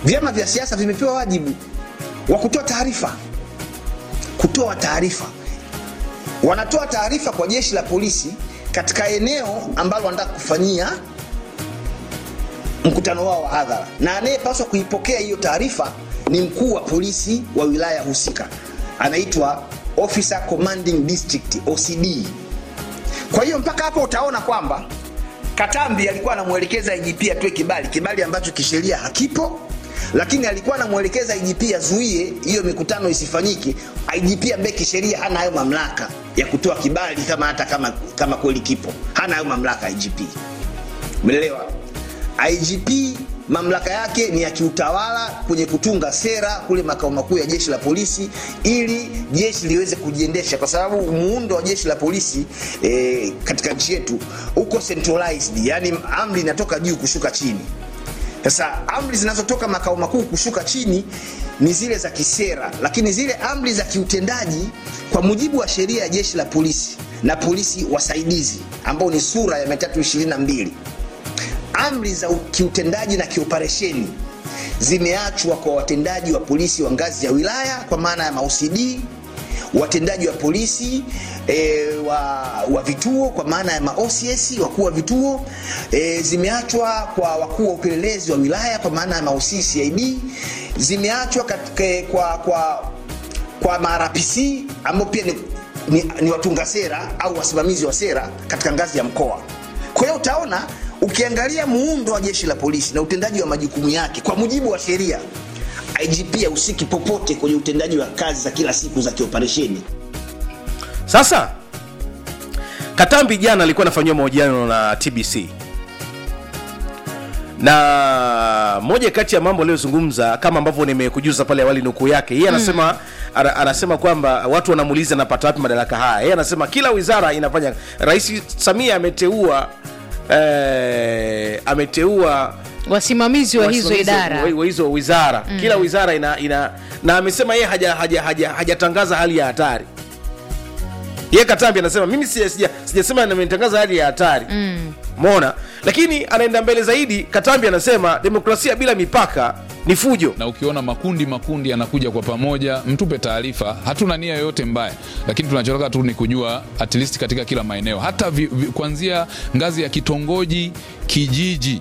vyama vya siasa vimepewa wajibu wa kutoa taarifa kutoa taarifa wanatoa taarifa kwa jeshi la polisi katika eneo ambalo wanataka kufanyia mkutano wao wa hadhara na anayepaswa kuipokea hiyo taarifa ni mkuu wa polisi wa wilaya husika anaitwa officer commanding district ocd kwa hiyo mpaka hapo utaona kwamba katambi alikuwa anamwelekeza igp atoe kibali kibali ambacho kisheria hakipo lakini alikuwa anamwelekeza igp azuie hiyo mikutano isifanyike igp ambaye kisheria hana hayo mamlaka ya kutoa kibali kama hata kama, kama kweli kipo hana hayo mamlaka igp umeelewa igp mamlaka yake ni ya kiutawala kwenye kutunga sera kule makao makuu ya jeshi la polisi ili jeshi liweze kujiendesha kwa sababu muundo wa jeshi la polisi e, katika nchi yetu uko centralized yani amri inatoka juu kushuka chini sasa amri zinazotoka makao makuu kushuka chini ni zile za kisera lakini zile amri za kiutendaji kwa mujibu wa sheria ya jeshi la polisi na polisi wasaidizi ambao ni sura ya 322 amri za kiutendaji na kioperesheni zimeachwa kwa watendaji wa polisi wa ngazi ya wilaya kwa maana ya maocd watendaji wa polisi e, wa, wa vituo kwa maana ya maocs wakuu wa vituo e, zimeachwa kwa wakuu wa upelelezi wa wilaya kwa maana ya maoccid zimeachwa katika, kwa, kwa, kwa marapc ambao pia ni, ni, ni watunga sera au wasimamizi wa sera katika ngazi ya mkoa kwa hiyo utaona ukiangalia muundo wa jeshi la polisi na utendaji wa majukumu yake kwa mujibu wa sheria igp hahusiki popote kwenye utendaji wa kazi za kila siku za kioperesheni sasa katambi jana alikuwa anafanyiwa mahojiano na tbc na moja kati ya mambo aliyozungumza kama ambavyo nimekujuza pale awali nukuu yake yeye anasema mm. ana, anasema kwamba watu wanamuuliza anapata wapi madaraka haya yeye anasema kila wizara inafanya rais samia ameteua eh, ameteua wasimamizi wa hizo wasimamizi idara wa, wa hizo wizara mm. kila wizara ina, ina na amesema yeye hajatangaza haja, haja, hajatangaza hali ya hatari ye katambi anasema mimi sija- sija- sijasema nimetangaza hali ya hatari mm. mona lakini anaenda mbele zaidi katambi anasema demokrasia bila mipaka ni fujo na ukiona makundi makundi yanakuja kwa pamoja mtupe taarifa hatuna nia yoyote mbaya lakini tunachotaka tu ni kujua at least katika kila maeneo hata vi, vi, kuanzia ngazi ya kitongoji kijiji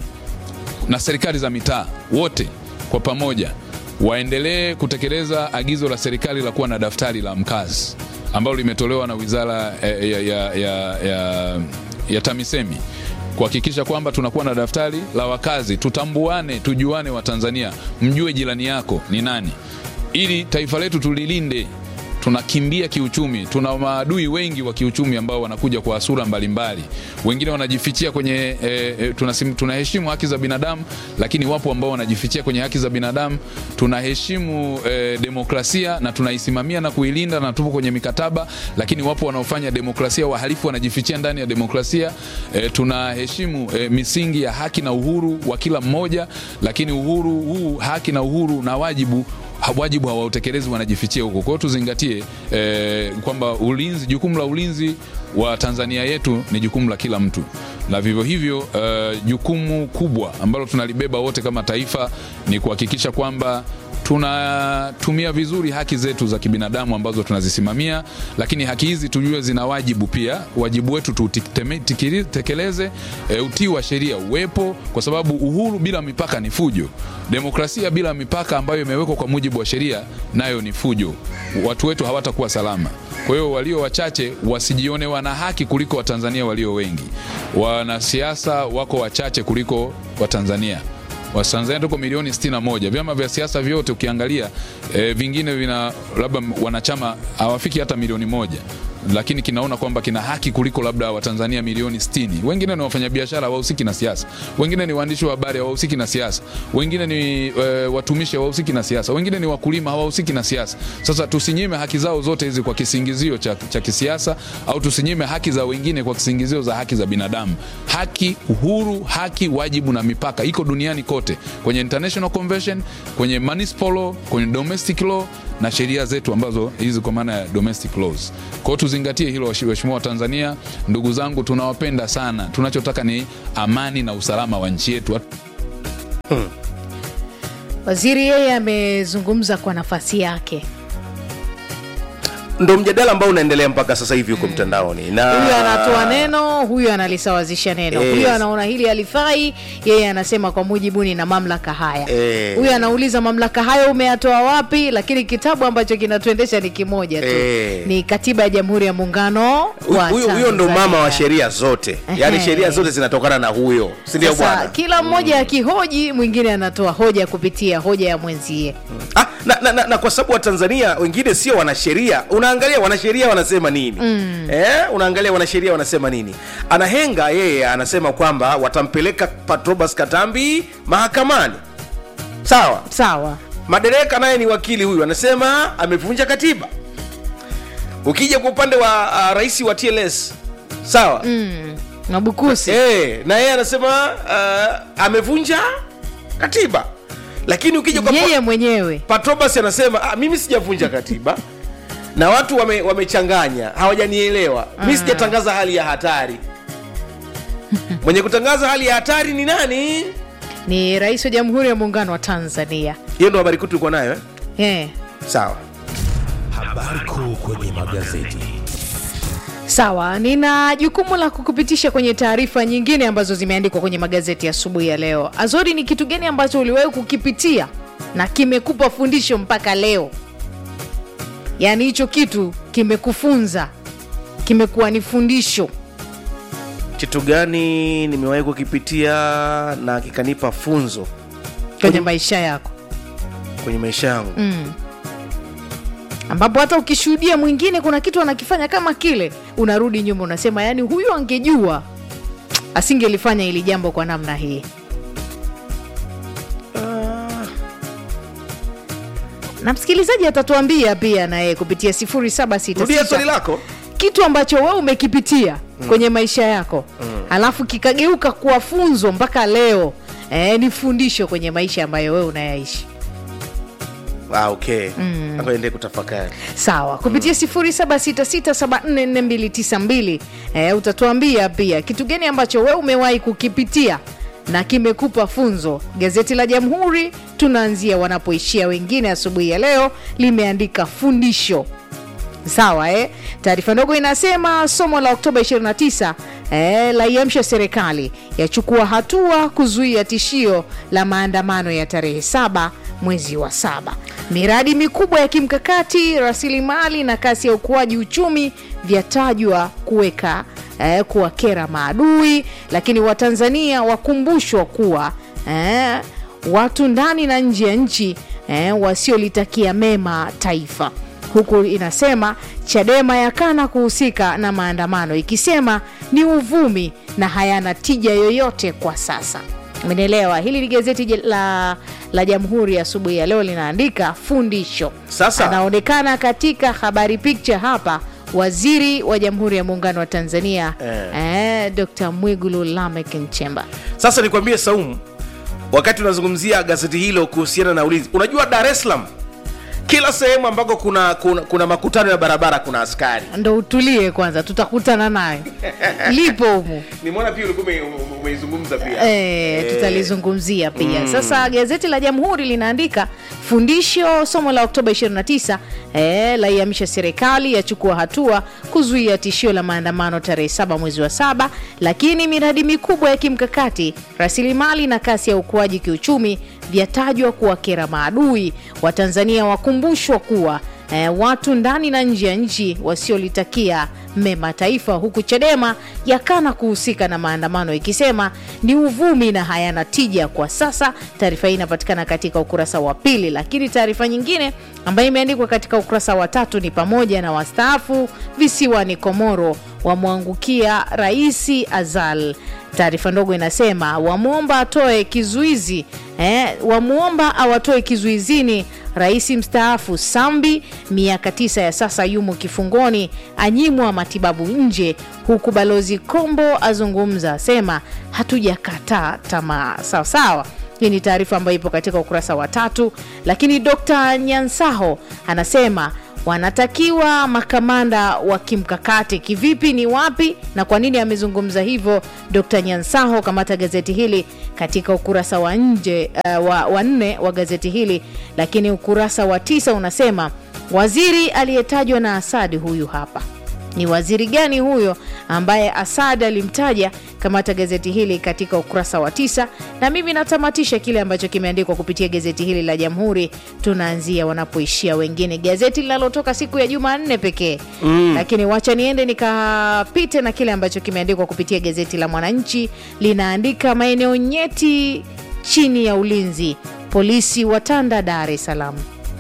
na serikali za mitaa wote kwa pamoja waendelee kutekeleza agizo la serikali la kuwa na daftari la mkazi ambalo limetolewa na wizara eh, ya, ya, ya, ya, ya tamisemi kuhakikisha kwamba tunakuwa na daftari la wakazi tutambuane tujuane wa tanzania mjue jirani yako ni nani ili taifa letu tulilinde tunakimbia kiuchumi tuna maadui wengi wa kiuchumi ambao wanakuja kwa sura mbalimbali wengine wanajifichia kwenye e, e, tunasim, tunaheshimu haki za binadamu lakini wapo ambao wanajifichia kwenye haki za binadamu tunaheshimu e, demokrasia na tunaisimamia na kuilinda na tupo kwenye mikataba lakini wapo wanaofanya demokrasia wahalifu wanajifichia ndani ya demokrasia e, tunaheshimu e, misingi ya haki na uhuru wa kila mmoja lakini uhuru huu haki na uhuru na wajibu ha- wajibu hawautekelezi wanajifichia huko kwa hiyo tuzingatie eh, kwamba ulinzi jukumu la ulinzi wa tanzania yetu ni jukumu la kila mtu na vivyo hivyo eh, jukumu kubwa ambalo tunalibeba wote kama taifa ni kuhakikisha kwamba tunatumia vizuri haki zetu za kibinadamu ambazo tunazisimamia lakini haki hizi tujue zina wajibu pia wajibu wetu tutekeleze e, utii wa sheria uwepo kwa sababu uhuru bila mipaka ni fujo demokrasia bila mipaka ambayo imewekwa kwa mujibu wa sheria nayo ni fujo watu wetu hawatakuwa salama kwa hiyo walio wachache wasijione wana haki kuliko watanzania walio wengi wanasiasa wako wachache kuliko watanzania watanzania tuko milioni 61 vyama vya siasa vyote ukiangalia e, vingine vina labda wanachama hawafiki hata milioni moja lakini kinaona kwamba kina haki kuliko labda watanzania milioni 60 wengine ni wafanyabiashara hawahusiki na siasa wengine ni waandishi wa habari hawahusiki na siasa wengine ni e, watumishi hawahusiki na siasa wengine ni wakulima hawahusiki na siasa sasa tusinyime haki zao zote hizi kwa kisingizio cha, cha kisiasa au tusinyime haki za wengine kwa kisingizio za haki za binadamu haki uhuru haki wajibu na mipaka iko duniani kote kwenye international convention kwenye municipal law kwenye domestic law na sheria zetu ambazo hizi kwa maana ya domestic laws kwa hiyo tuzingatie hilo waheshimiwa wa tanzania ndugu zangu tunawapenda sana tunachotaka ni amani na usalama wa nchi yetu waziri yeye amezungumza kwa nafasi yake ndo mjadala ambao unaendelea mpaka sasa hivi huko mtandaoni na huyu anatoa neno huyu analisawazisha neno Yes. huyu anaona hili halifai yeye anasema kwa mujibu ni na mamlaka haya Eh. huyu anauliza mamlaka hayo umeyatoa wapi lakini kitabu ambacho kinatuendesha ni kimoja tu Eh. ni katiba ya jamhuri ya muungano Huyu- wa huyo huyo ndo Tanzania. mama wa sheria zote yaani Ehe. sheria zote zinatokana na huyo sindio Sasa bwana kila mmoja akihoji mwingine anatoa hoja kupitia hoja ya mwenzie ah, na, na, na, na kwa sababu watanzania wengine sio wanasheria unaangalia wanasheria wanasema nini mm. eh, unaangalia wanasheria wanasema nini anahenga yeye anasema kwamba watampeleka patrobas katambi mahakamani sawa sawa madereka naye ni wakili huyu anasema amevunja katiba ukija kwa upande wa uh, rais wa tls sawa mm. mabukusi e, na yeye anasema uh, amevunja katiba lakini ukija kwa yeye mwenyewe patrobas anasema ah, mimi sijavunja katiba na watu wame- wamechanganya hawajanielewa mi sijatangaza hali ya hatari mwenye kutangaza hali ya hatari ni nani ni rais wa jamhuri ya muungano wa tanzania hiyo ndo habari kuu tulikuwa nayo eh? eh. sawa Habari kuu kwenye magazeti. sawa nina jukumu la kukupitisha kwenye taarifa nyingine ambazo zimeandikwa kwenye magazeti asubuhi ya leo azori ni kitu gani ambacho uliwahi kukipitia na kimekupa fundisho mpaka leo yaani hicho kitu kimekufunza kimekuwa ni fundisho kitu gani nimewahi kukipitia na kikanipa funzo kwenye maisha yako kwenye maisha yangu mm. ambapo hata ukishuhudia mwingine kuna kitu anakifanya kama kile unarudi nyuma unasema yaani huyu angejua asingelifanya hili jambo kwa namna hii na msikilizaji atatuambia pia naye kupitia rudia swali 766 lako kitu ambacho wewe umekipitia mm. kwenye maisha yako mm. alafu kikageuka kuwa funzo mpaka leo e, ni fundisho kwenye maisha ambayo wewe unayaishi ah, okay mm. ende kutafakari sawa kupitia 0766744292 e, utatuambia pia kitu gani ambacho wewe umewahi kukipitia na kimekupa funzo gazeti la jamhuri tunaanzia wanapoishia wengine asubuhi ya leo limeandika fundisho sawa eh? taarifa ndogo inasema somo la oktoba 29 eh, laiamsha serikali yachukua hatua kuzuia tishio la maandamano ya tarehe saba mwezi wa saba miradi mikubwa ya kimkakati rasilimali na kasi ya ukuaji uchumi vyatajwa kuweka eh, kuwakera maadui lakini watanzania wakumbushwa kuwa eh, watu ndani na nje ya nchi eh, wasiolitakia mema taifa huku inasema chadema yakana kuhusika na maandamano ikisema ni uvumi na hayana tija yoyote kwa sasa umenielewa hili ni gazeti je- la, la jamhuri asubuhi ya leo linaandika fundisho Sasa- anaonekana katika habari picture hapa waziri wa jamhuri ya muungano wa tanzania Eh. eh, dr mwigulu lamek nchemba sasa nikwambie saumu wakati unazungumzia gazeti hilo kuhusiana na ulinzi unajua dar es salaam kila sehemu ambako kuna, kuna, kuna makutano ya barabara kuna askari ndo utulie kwanza tutakutana nayo lipo humu nimeona pia ulikuwa ume- ume- umeizungumza pia E, tutalizungumzia pia mm. Sasa gazeti la Jamhuri linaandika fundisho somo la Oktoba 29 e, laiamisha serikali yachukua hatua kuzuia tishio la maandamano tarehe 7 mwezi wa saba, lakini miradi mikubwa ya kimkakati, rasilimali na kasi ya ukuaji kiuchumi vyatajwa kuwakera maadui. Watanzania wakumbushwa kuwa e, watu ndani na nje ya nchi wasiolitakia mema taifa, huku Chadema yakana kuhusika na maandamano ikisema ni uvumi na hayana tija kwa sasa. Taarifa hii inapatikana katika ukurasa wa pili, lakini taarifa nyingine ambayo imeandikwa katika ukurasa wa tatu ni pamoja na wastaafu visiwani Komoro wamwangukia Raisi Azal. Taarifa ndogo inasema wamwomba atoe kizuizi eh, wamwomba awatoe kizuizini rais mstaafu Sambi, miaka tisa ya sasa yumo kifungoni, anyimwa matibabu nje, huku balozi Kombo azungumza, asema hatujakataa tamaa. Sawa sawa. Hii ni taarifa ambayo ipo katika ukurasa wa tatu, lakini Dr. Nyansaho anasema wanatakiwa makamanda wa kimkakati. Kivipi? Ni wapi na kwa nini amezungumza hivyo Dr. Nyansaho? Kamata gazeti hili katika ukurasa wa nje uh, wa, wa nne wa gazeti hili, lakini ukurasa wa tisa unasema waziri aliyetajwa na Asadi huyu hapa ni waziri gani huyo ambaye Asad alimtaja? Kamata gazeti hili katika ukurasa wa tisa, na mimi natamatisha kile ambacho kimeandikwa kupitia gazeti hili la Jamhuri. Tunaanzia wanapoishia wengine, gazeti linalotoka siku ya Jumanne pekee mm. Lakini wacha niende nikapite na kile ambacho kimeandikwa kupitia gazeti la Mwananchi. Linaandika maeneo nyeti chini ya ulinzi, polisi watanda Dar es Salaam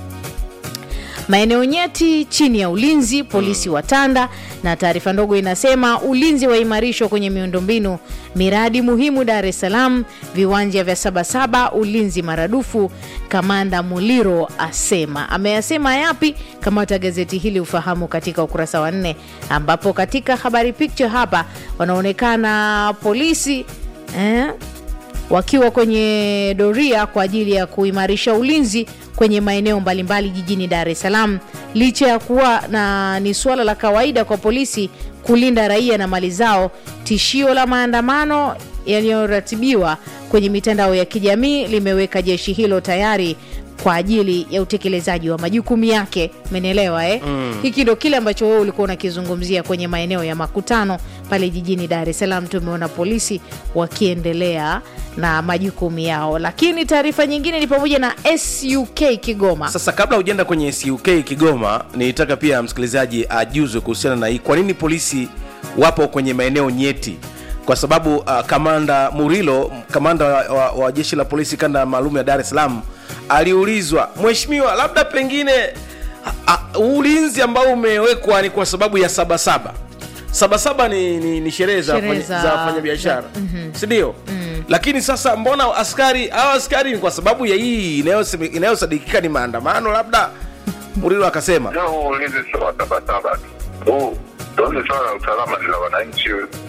maeneo nyeti chini ya ulinzi polisi watanda, na taarifa ndogo inasema ulinzi waimarishwa kwenye miundombinu miradi muhimu Dar es Salaam, viwanja vya Sabasaba ulinzi maradufu. Kamanda Muliro asema. Ameyasema yapi? Kamata gazeti hili ufahamu katika ukurasa wa nne, ambapo katika habari picture hapa wanaonekana polisi eh, wakiwa kwenye doria kwa ajili ya kuimarisha ulinzi kwenye maeneo mbalimbali jijini Dar es Salaam, licha ya kuwa na ni suala la kawaida kwa polisi kulinda raia na mali zao. Tishio la maandamano yaliyoratibiwa kwenye mitandao ya kijamii limeweka jeshi hilo tayari kwa ajili ya utekelezaji wa majukumu yake. Umenielewa eh? Mm. Hiki ndo kile ambacho wewe ulikuwa unakizungumzia kwenye maeneo ya makutano pale jijini Dar es Salaam. Tumeona polisi wakiendelea na majukumu yao, lakini taarifa nyingine ni pamoja na SUK Kigoma. Sasa kabla hujaenda kwenye SUK Kigoma, nilitaka pia msikilizaji ajuzwe kuhusiana na hii, kwa nini polisi wapo kwenye maeneo nyeti kwa sababu uh, kamanda Murilo, kamanda wa, wa, wa jeshi la polisi kanda maalum ya Dar es Salaam aliulizwa, mheshimiwa, labda pengine uh, uh, ulinzi ambao umewekwa ni kwa sababu ya sabasaba sabasaba ni, ni, ni sherehe za Sherehe wafanya- za- za wafanyabiashara sindio lakini sasa mbona askari hawa askari ni kwa sababu ya hii inayoseme- inayosadikika ni maandamano labda murilo akasema Leo huu ulinzi sio wa sabasaba tu. Huu hili swala la usalama ni la wananchi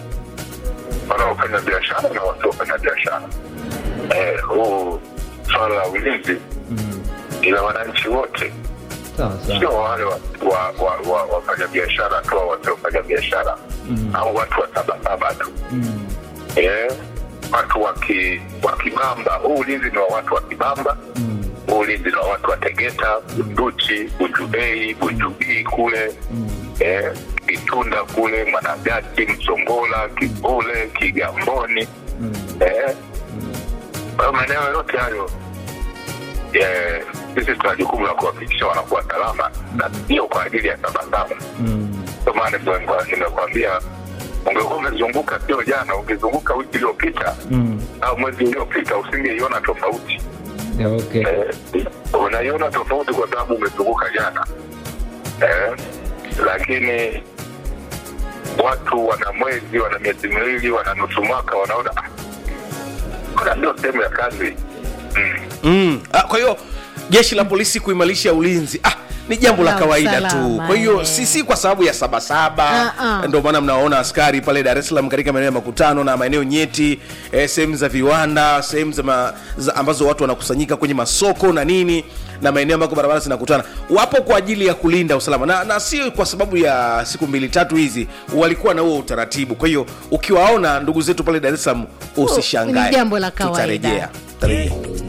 wanaofanya biashara na wasiofanya biashara. Eh, huu swala la ulinzi ni la wananchi wote, sio wale wa- wa- wa- wa- wafanya biashara tu au wasiofanya biashara au watu wa sabasaba tu. Eh, watu wa ki- wa Kibamba. Huu ulinzi ni wa watu wa Kibamba huu ulinzi ni wa watu wa Tegeta, Bunduchi, Bujubei, Bujubii kule eh, Kitunda kule, Mwanagati, Msongola, Kibule, Kigamboni eh, kwa hiyo maeneo yote hayo eh, sisi tuna jukumu la kuhakikisha wanakuwa salama na sio kwa ajili ya sabasaba. Ndio maana nimekuwa- nimekwambia ungekuwa umezunguka sio jana, ungezunguka wiki iliyopita au mwezi uliopita usingeiona tofauti. Okay. Eh, unaiona tofauti kwa sababu umezunguka jana eh, lakini watu wana mwezi wana miezi miwili wana nusu mwaka wanaona "Ah, kuna ndio sehemu ya kazi mm. mm. ah, kwa hiyo jeshi la polisi kuimarisha ulinzi ah, ni jambo la La kawaida tu usalama, kwa hiyo eh. si si kwa sababu ya sabasaba Ah, ah. ndio maana mnaona askari pale dar es salaam katika maeneo ya makutano na maeneo nyeti eh, sehemu za viwanda sehemu za, ma, za ambazo watu wanakusanyika kwenye masoko na nini na maeneo ambako barabara zinakutana wapo kwa ajili ya kulinda usalama na, na si kwa sababu ya siku mbili tatu hizi walikuwa na huo utaratibu kwa hiyo ukiwaona ndugu zetu pale dar es salaam usishangae ni jambo la kawaida. tutarejea Tutarejea.